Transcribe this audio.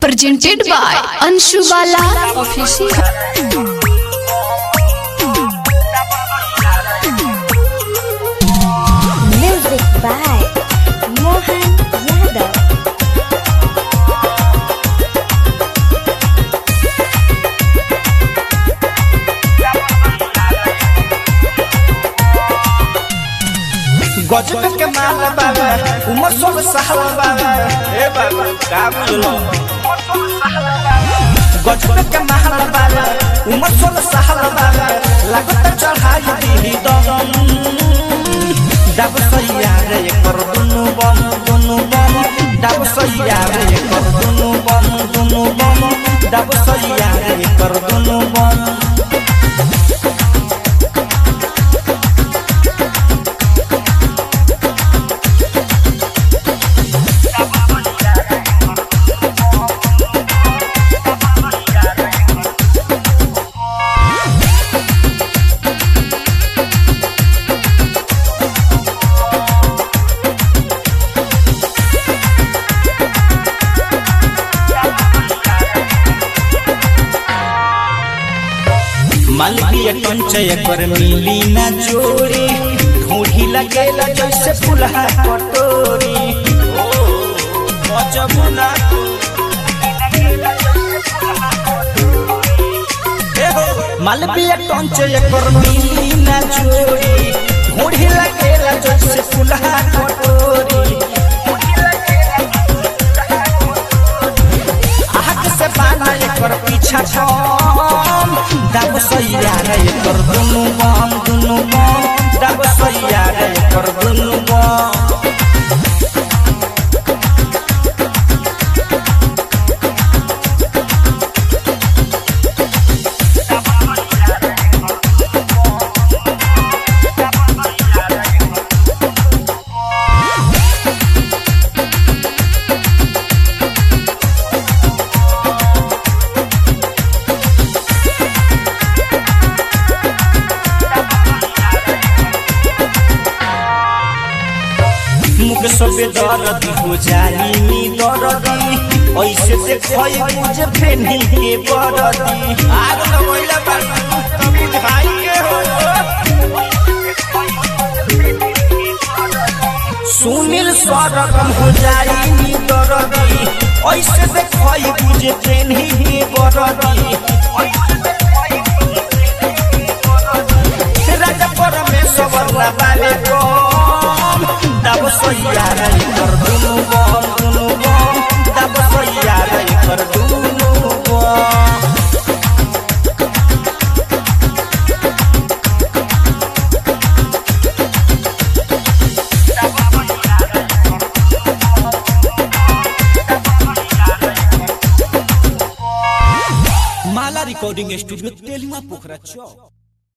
presented by Anshu Bala Official. Music by Mohan Yadav. गजब के माल बाबा उमर सोल साहब बाबा ए बाबा का बुझलो गजब के माल बाबा उमर सोल साहब बाबा लागत चढ़ाई दी दम डब सैया रे कर दुनु बम दुनु बम डब सैया रे कर दुनु बम दुनु बम डब सैया रे कर दुनु बम मालवीय कंचय कर मिली ना जोड़ी ढूंढी लगेला जैसे फुलहा कटोरी ओ गजब ना मालवीय कंचय कर मिली ना जोड़ी ढूंढी लगेला जैसे फुलहा कटोरी आग से बाना एकर पीछा छम दब सैया रे एकर दुनु बम दुनु बम दब सैया रे एकर दुनु बम मुख सबे दर्द हो जाई नी दर्दी ऐसे से खई मुझे फेनी के बरदी आग लगैला बाड़ी तब बुझाई के हो सुनील सरगम हो जाई नी दर्दी ऐसे से खई मुझे फेनी के बरदी राजा परमेश्वर ना बाले कम दब सैया रे कर दुनु बम दुनु बम दब सैया रे कर दुनु बम माला रिकॉर्डिंग स्टूडियो तेलुआ पोखरा चौक